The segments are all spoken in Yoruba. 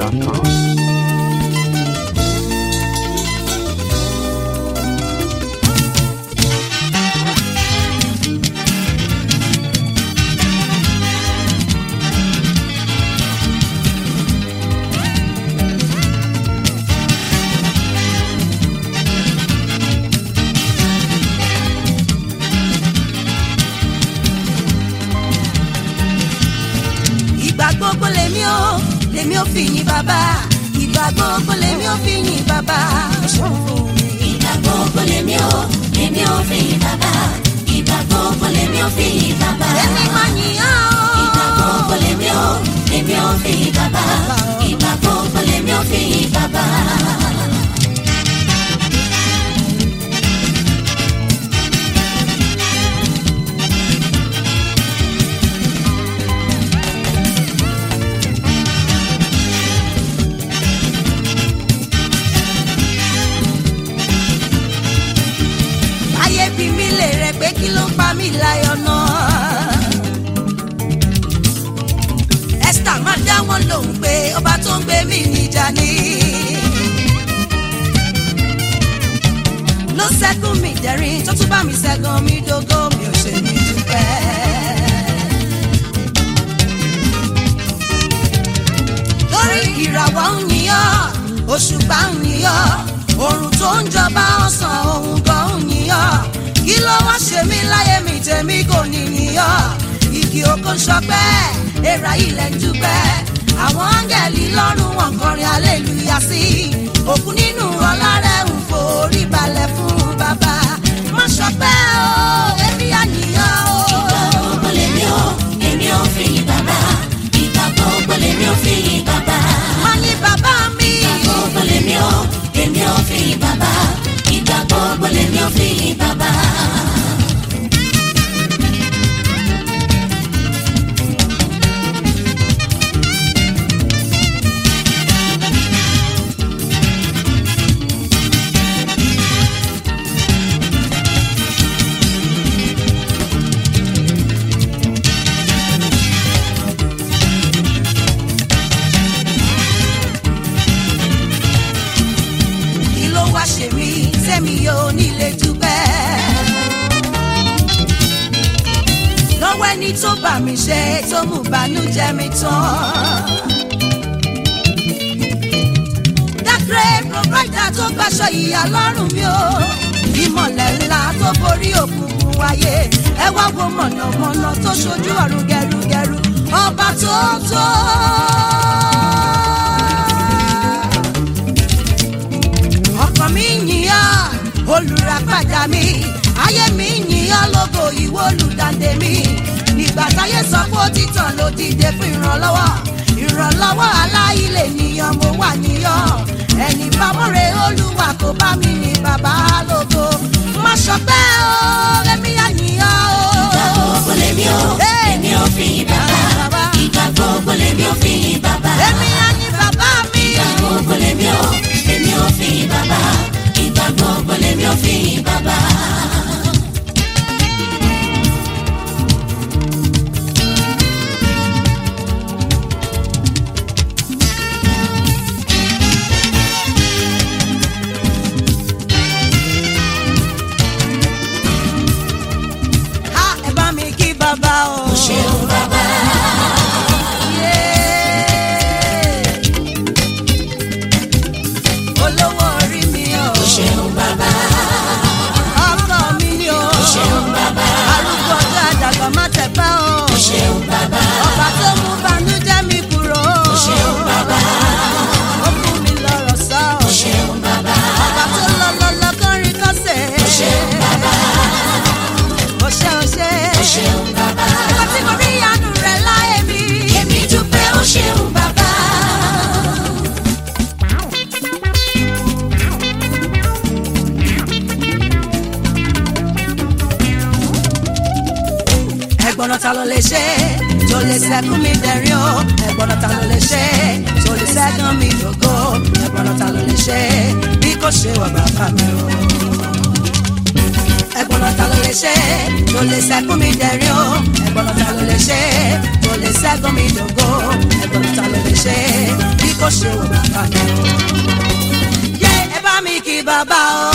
gmail.com. ìgbà gbogbo lèmi ò lèmi ò fi yìn bàbá ìgbà gbogbo lèmi ò fi yìn bàbá. Ìgbà gbogbo lèmi ò lèmi ò fi yìn bàbá. Ìgbà gbogbo lèmi ò fi yìn bàbá. èmi máa yìn á Ìgbà o. gbogbo lèmi ò lèmi ò fi yìn bàbá. Ìgbà gbogbo lèmi ò fi yìn bàbá. ayé bí mi lè rẹ pé kí ló ń pa mí láyọ̀ náà. esther máa dá wọn lóhùn pé ọba tó ń gbé mi níjà ni. ló ṣẹ́gun mi dẹ̀rín tó tún bá mi ṣẹ́gun mi dógó mi ò ṣe ní dúpẹ́. lórí ìràwọ̀ ń yíyọ́ òṣùpá ń yíyọ́ oòrùn tó ń jọba ọ̀sán òun gan ń yíyọ́ kí ló wá ṣe mí láyé mi tèmi kò ní yíyọ́ igi oko ń ṣọpẹ́ èèrà ilẹ̀ ń dúpẹ́ àwọn áńgẹ̀lì lọ́rùn wọn kọrin aleluya sí òkú nínú ọlá rẹ̀ ń forí balẹ̀ fún bàbá má ṣọpẹ́ o èmi àníyàn o. Ìgbà gbogbo lèmi ò lèmi ò fi yìn bàbá. Ìgbà gbogbo lèmi ò fi yìn bàbá. má ní bàbá mi. Ìgbà gbogbo lèmi ò lèmi ò fi yìn bàbá. Ìgbà gbogbo lèmi ò fi yìn bàbá. kí ló wá ṣe mí sẹ́mi yóò nílé dúpẹ́. lọ́wọ́ ẹni tó bà mí ṣe tó mú bànújẹ́ mi tán. dákẹ́ provider tó gbàṣọ ìyá lọ́rùn mi o ìmọ̀lẹ̀ ńlá tó borí òkùnkùn wáyé ẹ wá wo mọ̀nàmọ́ná tó ṣojú ọ̀run gẹrugẹru ọba tó tó. ọkàn mi yìnyín olùràpadà mi ayé mi yìnyín lógo ìwọ olùdàdé mi ìgbà táyé sọ pé ó ti tàn ló dìde fún ìrànlọ́wọ́ ìrànlọ́wọ́ aláìlè nìyàn mo wà níyàn ẹni bámọ́re olúwa kò bá mi ní bàbá lógo má ṣọpẹ́ o èmi yà yìnyín o. Ìgbà gbogbo lèmi ò lèmi ò fi yìn bàbá. Ìgbà gbogbo lèmi ò fi yìn bàbá. èmi yà yìn bàbá mi. Ìgbà gbogbo lèmi ò lèmi ò fi yìn bàbá. Ìgbà gbogbo lèmi ò fi yìn bàbá. ha ẹ bá mi kí bàbá o. Ó ṣeun bàbá. olówó orí mi o Ó ṣeun bàbá. ọkọ mi ni o Ó ṣeun bàbá. arúgbó ọjọ́ àdàgbà má tẹ̀pá o Ó ṣeun bàbá. ọba tó mú banújẹ́ mi kúrò Ó ṣeun bàbá. ó fún mi lọ́rọ̀ sọ Ó ṣeun bàbá. ọba tó lọ lọ lọ kọrin kọsẹ̀ Ó ṣeun bàbá. ó ṣe ó ṣe Ó ṣeun bàbá. ọba tí mo rí àánú rẹ̀ láyé mi Èmi dúpẹ́ ó ṣeun bàbá. ẹ̀gbọ́n náà ta ló lè ṣe tó lè ṣẹ́gun mi dẹ̀rín o ẹ̀gbọ́n náà ta ló lè ṣe tó lè ṣẹ́gun mi dògo ẹ̀gbọ́n náà ta ló lè ṣe bí kò ṣe wà bàbá mi o. ẹ̀gbọ́n náà ta ló lè ṣe tó lè ṣẹ́gun mi dẹ̀rín o ẹ̀gbọ́n náà ta ló lè ṣe tó lè ṣẹ́gun mi dògo ẹ̀gbọ́n náà ta ló lè ṣe bí kò ṣe wò bàbá mi o. yé ẹ bá mi kí bàbá o.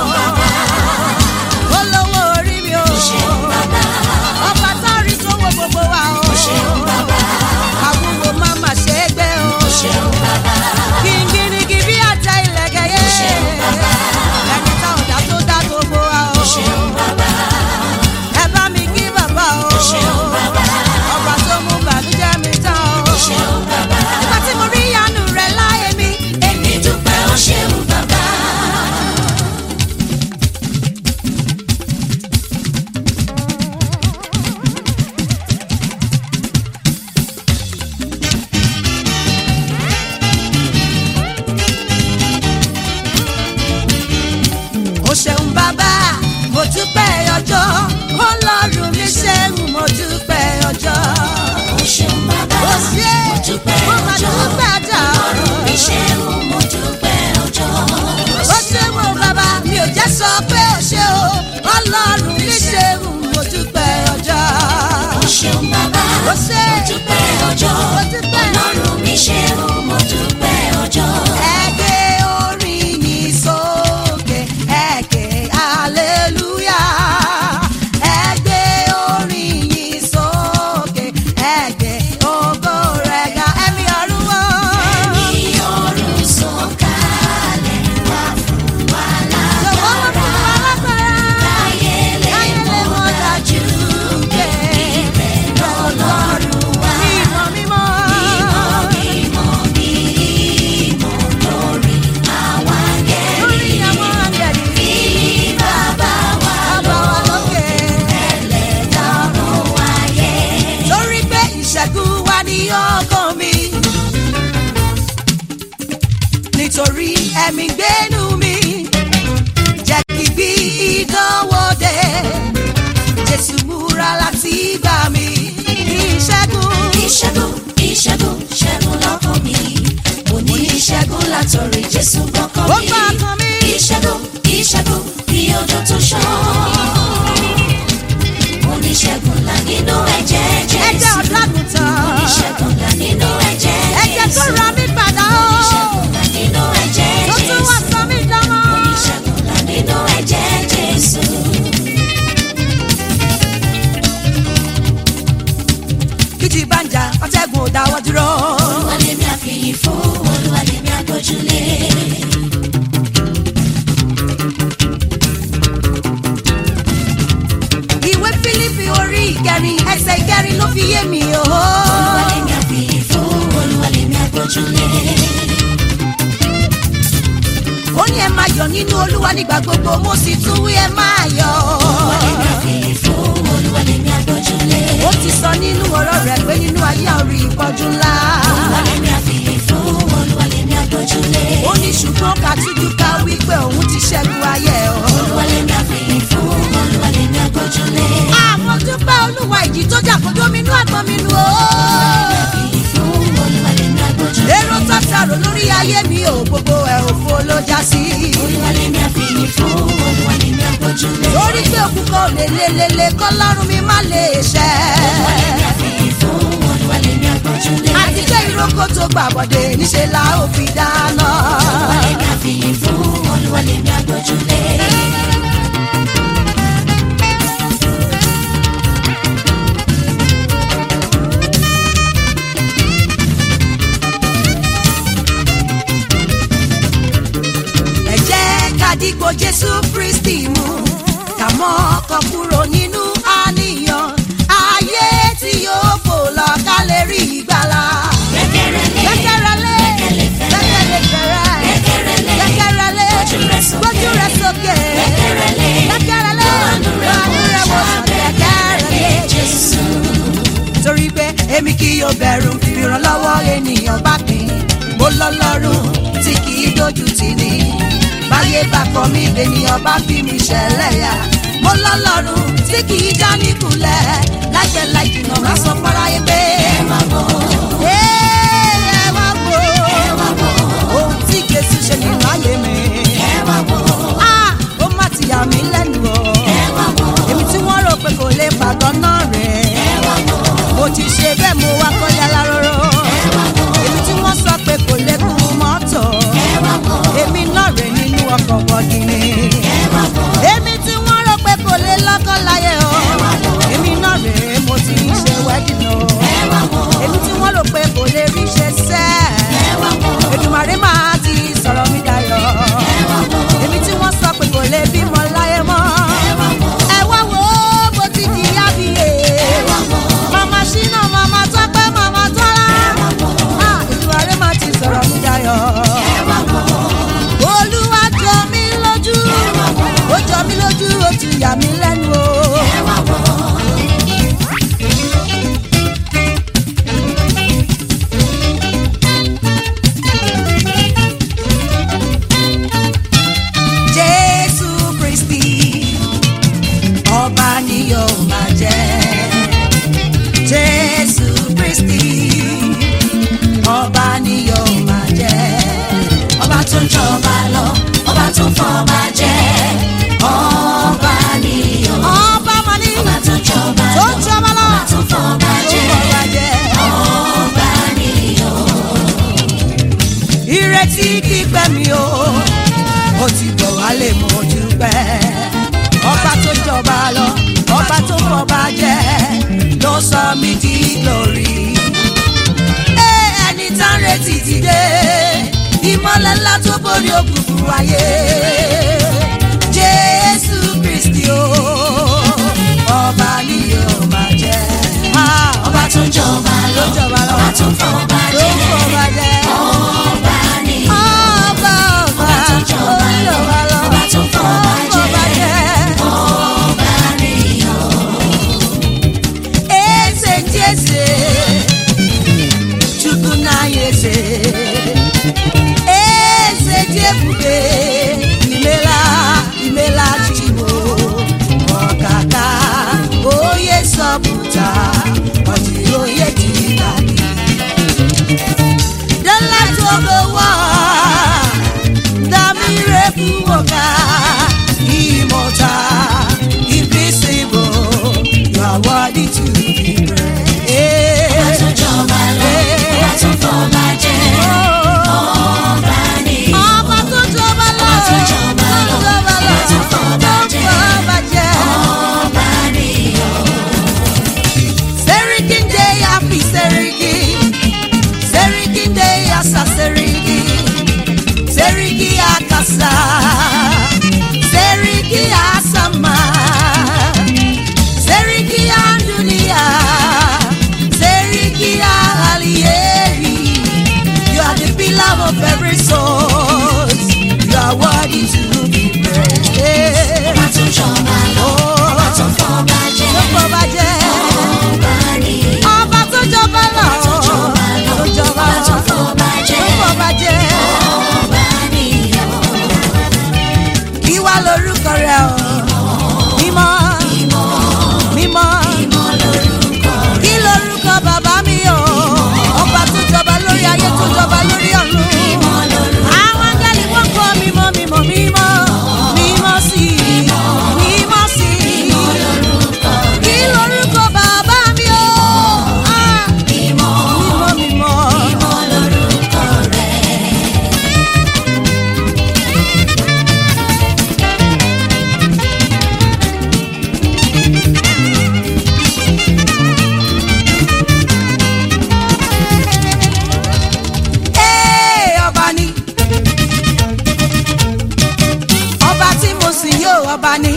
olówó orí mi o. ọba tó rí tó wo gbogbo wa o. àwùwò má má ṣe é gbé o. kìngìrìngì bí àtẹ ìlẹ̀kẹ̀ yé. ẹni tá ọ̀dà tó dá gbogbo wa o. ẹ bá mi kí bàbá o. ọba tó mú bàlújẹ́ mi tán o. nígbà tí mo rí ìyanu rẹ̀ láyé mi. Èmi dúpẹ́ ó ṣeun bàbá. o ṣeun bàbá mo dúpẹ́ ọjọ́ ọlọ́run mi ṣeun mo dúpẹ́ ọjọ́. Ó ṣeun bàbá. o ṣe Mo dúpẹ́ mo máa ọjọ́. dúpẹ́ ọjọ́. Ọlọ́run mi ṣeun, mo dúpẹ́ ọjọ́. o ṣeun o bàbá mi ò jẹ́ sọ pé o ṣe o ọlọ́run mi ṣeun mo dúpẹ́ ọjọ́. Ó ṣeun bàbá. o ṣe Mo dúpẹ́ ọjọ́. mo dúpẹ́ Ọlọ́run mi ṣeun, mo dúpẹ́ ọjọ́. ẹgbẹ́ orin yìí sókè ẹ̀kẹ́ aleluya. ẹgbẹ́ orin yìí sókè ẹ̀kẹ́ ògo rẹ̀ ga ẹ̀mí ọ̀run wọ̀. Ẹ̀mí ọ̀run sọ̀kalẹ̀ wá fún wa Jọ̀wọ́ wọ́n fún wa lágbára. láyé lè mọ̀ dájú pé ibẹ̀ lọ́lọ́run wà. Mímọ́ mímọ́. Mímọ́ mímọ́ lórí àwọn Lórí angẹ́lì. àwọn àgbẹ̀dì. Bí bàbá wa Bàbá wa lókè. ẹlẹ́dàá ọ̀run wáyé. Torí pé ìṣẹ́gun wà ní ọkàn mi. Nítorí ẹ̀mí gbénu mi. Jẹ́ kí bí ìdánwò dé. Jésù múra láti gbà mí. Ìṣẹ́gun. ìṣẹ́gun ìṣẹ́gun ṣẹ́gun lọ́kàn mi mo ní ìṣẹ́gun látọ̀rí jésù gbọ́kàn Ó mi gbà ọkàn mi. ìṣẹ́gun ìṣẹ́gun bí odò tó ṣàn mo ní ìṣẹ́gun là nínú ẹ̀jẹ̀ Ẹ̀jẹ̀ jésù ọ̀dọ́gùntàn. mo ní ìṣẹ́gun là nínú ẹ̀jẹ̀ Ẹ̀jẹ̀ tó jésù ra mí padà mo ní ó. ìṣẹ́gun là nínú ẹ̀jẹ̀ Tó tún wá jésù sọ mí dánmọ́. mo ní ìṣẹ́gun là nínú ẹ̀jẹ̀ jésù. Kíjì bá ń jà, ọ̀tẹ́gun ò dáwọ́ dúró. olúwa lèmi àfihàn fún olúwa lèmi àgbójúlé. Ìwé Fílípì orí ìkẹrin ẹsẹ̀ ìkẹrin ló fi yé mi o. olúwa lèmi àfihàn fún olúwa lèmi àgbójúlé. Ó ní ẹ máa yọ̀ nínú Olúwa nígbà gbogbo, mo sì tún wí ẹ máa yọ̀. Ó ti sọ nínú ọ̀rọ̀ rẹ̀ pé nínú ayé àórí ìpọ́jú ńlá. Ó ní ṣùgbọ́n ká tújú ká wí pé òun ti ṣẹ́gun ayé o. Àmọ́ dúpẹ́ Olúwa ìjì tó jà kó dóminú àgbọn mi nù o. Èrò tó ṣàrò lórí ayé mi ò gbogbo ẹ̀ òfo ló já sí. Lórí pé òkú kan ò lè lelele kọ́lọ́run mi má lè ṣẹ́. Àti pé ìrókò tó gbàbọ̀dé níṣẹ́ la ó fi dáná. Ẹ jẹ́ ká dìgbò Jésù Kristi mú. Ká mọ́ ọkọ̀ kúrò nínú àníyàn. Ayé tí yóò fò lọ ká lè rí ìgbàlà. Gbẹ́kẹ̀rẹ́lé, gbẹ́kẹ̀lé fẹ̀rẹ̀. Gbẹ́kẹ̀rẹ́lé, gbójú rẹ̀ sókè. Gbẹ́kẹ̀rẹ́lé, àánú rẹ̀ wò sàn. Gbẹ́kẹ̀rẹ́lé Jésù. Torí pé èmi kì yóò bẹ̀rù ìrànlọ́wọ́ ènìyàn bá pín. Mo lọ́lọ́run tí kì í dojú tì ní. Báyé bá kọ mí lènìyàn bá fi mi ṣẹlẹ́yà. Mo lọ́lọ́run tí kì í já níkulẹ̀. Láìpẹ́ láì jìnnà máa sọ fáráyé pé. Ẹ wá wò. Ẹ wá wò. Ohun tí Jésù ṣe nínú ayé mi. Ah, ó má ti yà mí lẹ́nu o. Èmi tí wọ́n rò pé kò lè pàgọ́ náà rẹ̀. Mo ti ṣe bẹ́ẹ̀ mo wá kọ́lé aláróró. Èmi tí wọ́n sọ pé kò lè yóò máa jẹ́ jésù kristi ọba ni yóò máa jẹ́ ọba tó ń jọba lọ ọba tó ń fọba jẹ ọba ni o ọba máa ní ọba tó ń jọba tó lọ ń jọba lọ ọba tó ń fọba tó jẹ ń bọ̀wá jẹ́. ọba ni o ìrètí kípẹ́ mi o ó ti bọ̀ wálé mo dúpẹ́ ọba tó jọba lọ ọba tó fọba jẹ ló sọ mí di glory Ẹ, ẹni tá ń retí ti dé ìmọ̀lẹ̀ ńlá tó borí òkùnkùn ayé jésù kristi o ọba ni yóò máa jẹ Ah, ọba tó ń jọba lọ tó jọba lọ ọba tó ń fọba tó jẹ fọba jẹ. ọba ni o Ọba ọba tó ń jọba lọ, ọba tó ń fọba jẹ. ọba ni o Eze ndị eze, Chukwu na-anyị eze. Eze dị ebube, imela imela Chimo. Ọkaka onye zọpụta, ọ dịghị onye dị ka gị. The light of the world, the miracle worker, immortal, invisible, you are worthy to be ọba tó ń praised. jọba lọ ọba tó ń fọba jẹ ọba ni o. Ọba tó jọba lọ, Ọba tó jọba lọ, tó jọba lọ, ọba tó fọba jẹ. tó fọba jẹ. ọba ni o. Serikin dey happy, Serikin. Serikin dey asa, Serikin. Seriki akasa. Seriki asama. Seriki andunia. Seriki alieri. You are the pillar of every soul. You are worthy to be praised. ọba tó ń jọba lọ ọba tó ń fọba jẹ Tó fọba jẹ́. ọba ni o. Ọba tó jọba lọ. tó jọba lọ Tó jọba ọba tó lọ. ń fọba jẹ Tó fọba jẹ́. ọba ni o. Ìwà lorúkọ rẹ̀ o. Mímọ́. Mímọ́. ìmọ̀ lórúkọ Kí lorúkọ bàbá mi o? Ọba tó jọba lórí ayé tó jọba lórí ọ̀run. ìmọ̀ lórúkọ Àwọn áńgẹ́lì wọ́n kọ́ mímọ́ mímọ́ mímọ́. Mímọ́ sí i. Mímọ́ sí i. lórúkọ Kí lorúkọ bàbá mi o? Ah, ìmọ̀ Mímọ́ mímọ́. ìmọ̀ lórúkọ rẹ. Ee, ọba ni ọba tí mo sì yóò ọba ni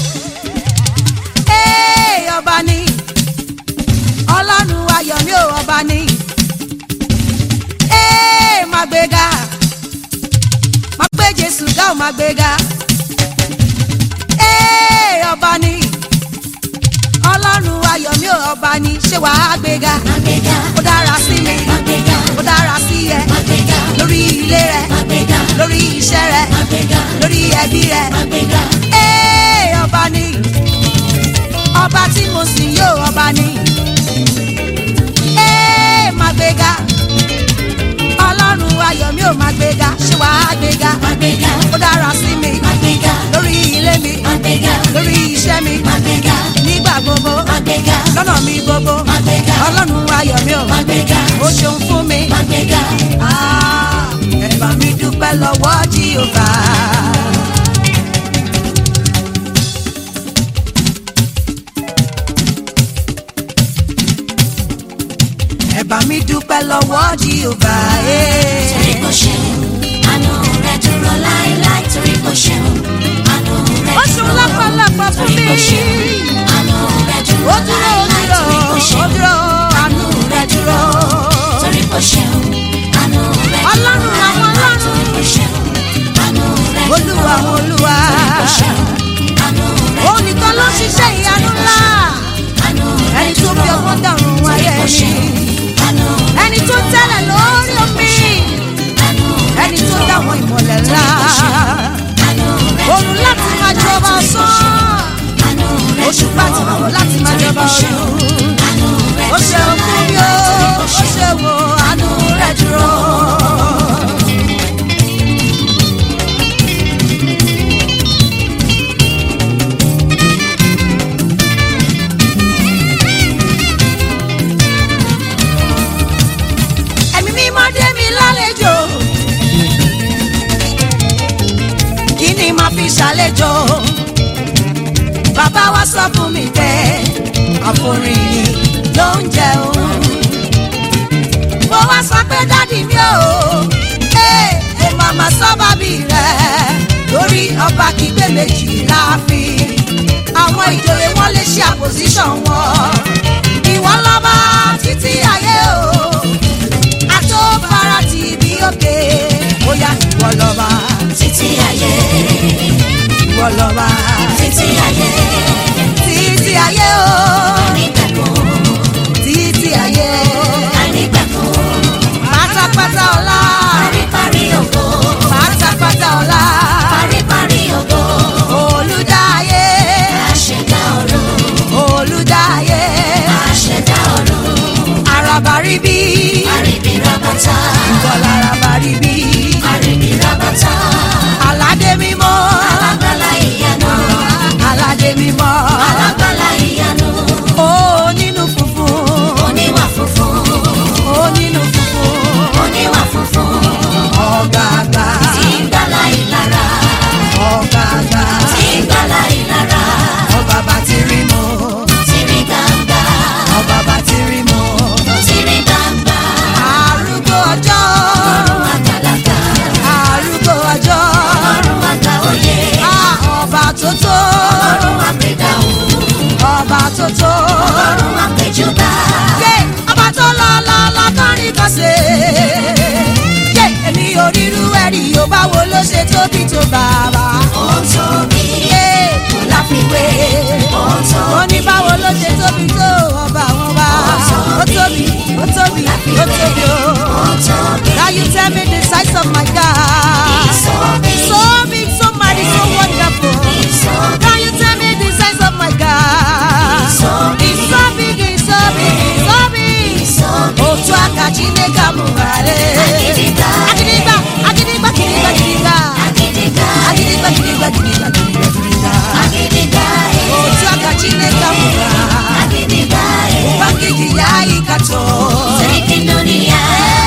Ee, ọba ni ọlọ́run ayọ̀ mi ò ọba ni Ee, máa gbéga máa gbé Jésù ga ò máa gbéga Ee, ọba ni ọlọ́run ayọ̀ mi ò ọba ni ṣé wàá gbéga Àgbéga, ó dára sí mi àgbéga, ó dára sí ẹ àgbéga, lórí ilé rẹ àgbéga, lórí iṣẹ́ rẹ àgbéga, lórí ẹbí rẹ. àgbéga. Ee, ọba ni ọba tí mo sì yóò ọba ni. Ee, máa gbéga ọlọ́run ayọ̀ mi ò máa gbéga ṣé wàá gbéga Àgbéga, ó dára sí mi àgbéga, lórí ilé mi àgbéga, lórí iṣẹ́ mi àgbéga, nígbà gbogbo àgbéga, lọ́nà mi gbogbo àgbéga, ọlọ́run ayọ̀ mi ò àgbéga, ó ṣeun fún mi. àgbéga. Ah, ẹ bá mi dúpẹ́ lọ́wọ́ Jèhófà. ẹ bá mi dúpẹ́ lọ́wọ́ Jèhófà. Torí kò ṣeun, àánú rẹ̀ dúró láéláé. Torí kò ṣeun, àánú rẹ̀ ó ṣeun dúró. lápálápá fún Torí mi. kò ṣeun, àánú rẹ̀ dúró ó dúró ó láéláé. dúró Torí kò ó ṣeun, dúró àánú rẹ̀ dúró. torí kò ṣeun, àánú rẹ̀ dúró Ọlọ́run àwọn láéláé. ọlọ́run. Torí kò ṣeun, àánú rẹ̀ dúró. olúwa olúwa Torí kò ṣeun, àánú rẹ̀ òun nìkan ló ṣiṣẹ́ ìyanu ńlá àánú rẹ̀ ẹni tó fi ọgbọ́n dàrún ayé Torí kò ẹni ṣeun, àánú rẹ̀ ẹni tó tẹ́lẹ̀ lórí omi àánú rẹ̀ ẹni tó dáwọn ìmọ̀lẹ̀ ńlá àánú rẹ̀ òun láti máa jọba sán àánú rẹ̀ ó sọ fún mi pé àforin yìí ló ń jẹ òun. mo wá sọ pé dádì mi ò ẹ ẹ màmá sọ bábí rẹ lórí ọba kígbé méjì láàfin àwọn ìjòyè wọn lè ṣe àpòsíṣàn wọn ìwọ lọ́ba títí ayé o àtọ́fara tì bí òkè bóyá ìwọ lọ́ba títí ayé ìwọ lọ́ba títí ayé títí ayé o ànígbàgbọ́ títí ayé ànígbàgbọ́ pátápátá ọlá paríparí ògo pátápátá ọlá paríparí ògo olùdáyé àṣẹdá ọ̀run olùdáyé àṣẹdá ọ̀run arabaríbí àríbí rábàtà bọ́lá arabaríbí àríbí rábàtà aládé mímọ́ alágbálá ìyanu aládé mímọ́ alágbálá ìyanu ó nínú funfun oníwà funfun ó nínú funfun oníwà funfun ọ̀gàgbà tí ń gbálá ìlara ọ̀gàgbà tí ń gbálá ìlara ọ̀bàbà tí rí mọ́ tìrí gbangba ọ̀bàbà tí rí mọ́ tìrí gbangba arúgbó ọjọ́ ọ̀run àgbàlagbà arúgbó ọjọ́ ọ̀run àgbà òye Ah, ọba tó tó ọ̀run àpèdáhùn ọba tó tó ọ̀run àpèjúbà yé ọba tó lọ lọ lọ kọrin kọsẹ̀ yé èmi ò rírú ẹ̀rí yóò báwo ló ṣe tóbi tó bàbá ó tóbi yé kò láfiwé ó ó tóbi ní báwo ló ṣe tóbi tó ọba àwọn bá ó tóbi ó tóbi ó tóbi ó. ó tóbi Now you tell me the size of my God. He's so big. So big, so mighty, so wonderful. He's so big. Now you tell me the size of my God. He's so big. He's so big, he's so big, he's so big. He's so big. Otu aka Chineke amụghara. Agidigba. Agidigba, agidigba, gidigba, gidigba. Agidigba Agidigba, gidigba, gidigba, gidigba, gidigba. Agidigba Otu aka Chineke amụghara. Agidigba Ubangiji ya ịkatọ. Sarkin duniya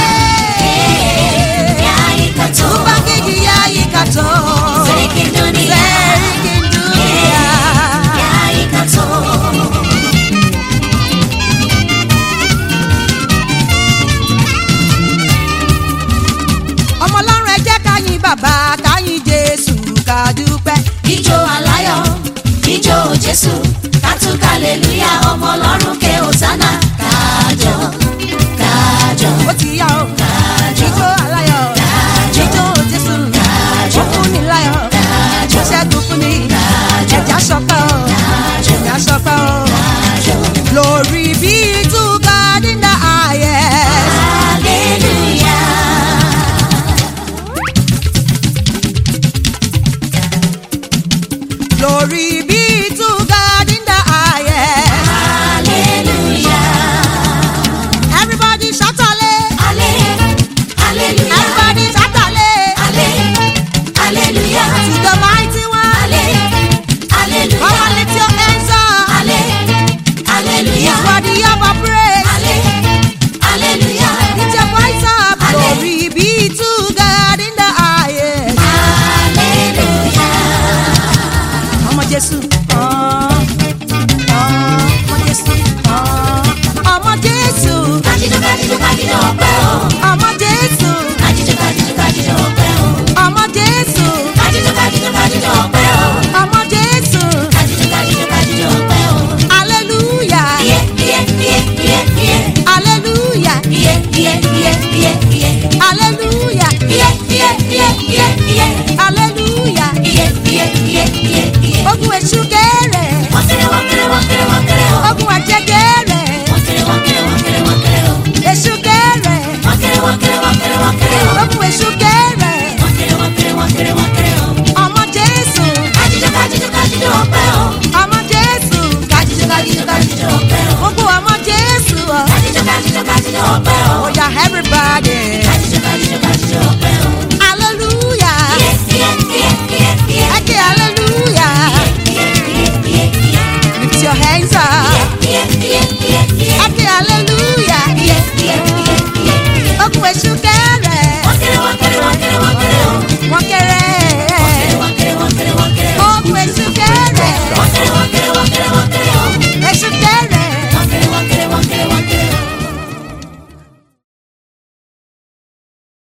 ya yi kato Ubangiji ya ịkatọ. Sarkin duniya Serikin dunia. ya yi kato ọmọ ọlọ́run ẹ jẹ́ ká yìn bàbá ká yìn jésù ká dúpẹ́. Ijó aláyọ̀ ijó Jésù kátúkà hallelujah ọmọ ọlọ́run ké hosanna kájọ kájọ ó ti